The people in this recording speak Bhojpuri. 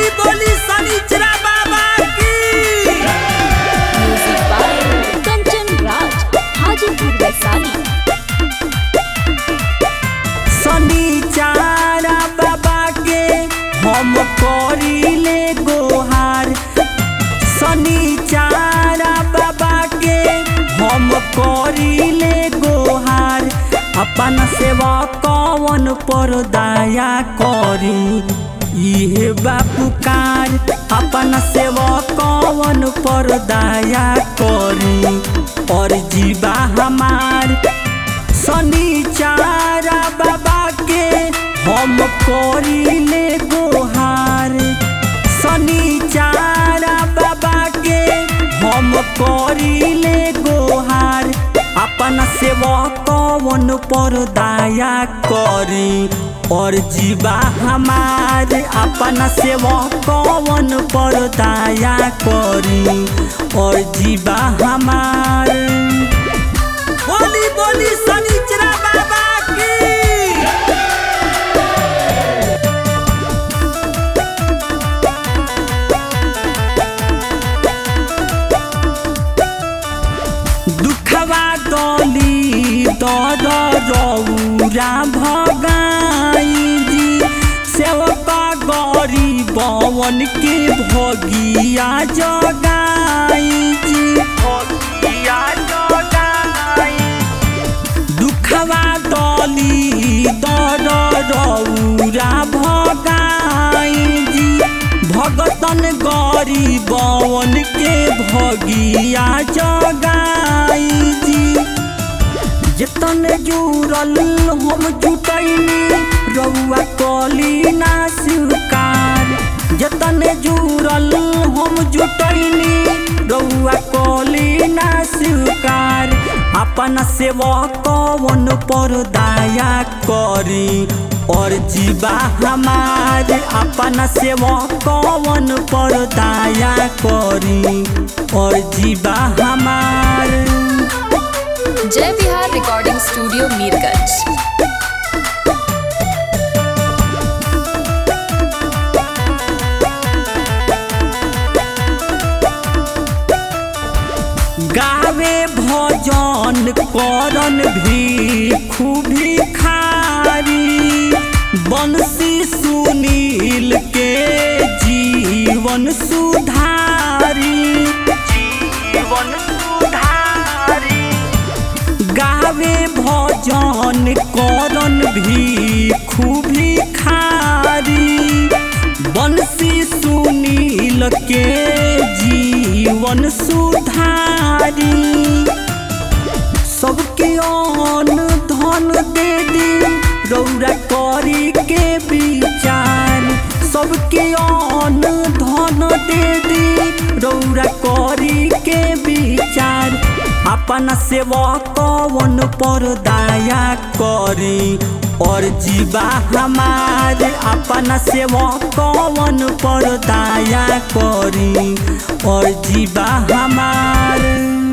बोली शनिचरा बाबा की म्यूजिक बाय कंचन राज हाजीपुर वैशाली शनिचारा बाबा के हम करीले गोहार शनिचारा बाबा के हम करीले गोहार अपन सेवा कवन पर दया करी इहे बापुकार अपन सेवा कवन पर दया करी और जीवा हमार शनिचारा बाबा के हम करीले गोहार शनिचारा बाबा के हम करीले गोहार अपन सेवा कवन पर दया करी और जीवा हमार अपन सेवा कवन पर दया करी और जीवा हमार बोली बोली शनिचरा बाबा की दुखवा दली दर रौरा भगाई जी सेवका गरी बवन के भगिया जगाई जी भगिया जगाई दुखवा दली दर रौरा भगाई जी भगतन गरी बवन के भगिया जगाई जी जतन जुड़ल हम जुटैनी रउआ कली ना स्वीकार जतन जुड़ल हम जुटैनी रउआ कली ना स्वीकार अपन सेवा कवन पर दया करी और जीवा हमार अपन सेवा कवन पर दया करी और जीवा हमार जय बिहार रिकॉर्डिंग स्टूडियो मीरगंज गावे भजन करन भी खूबी खारी बंसी सुनील के जीवन सुधारी जीवन सुधारी गावे भजन करन भी खूबी खारी बंसी सुनील के जीवन सुधारी सबके अन्न धन दे दी रौरा करी के विचार सबके अन्न धन दे दी रौरा करी के विचार अपन सेवा कवन पर दया करी और जीवा हमार अपन सेवा कवन पर दया करी और जीवा हमार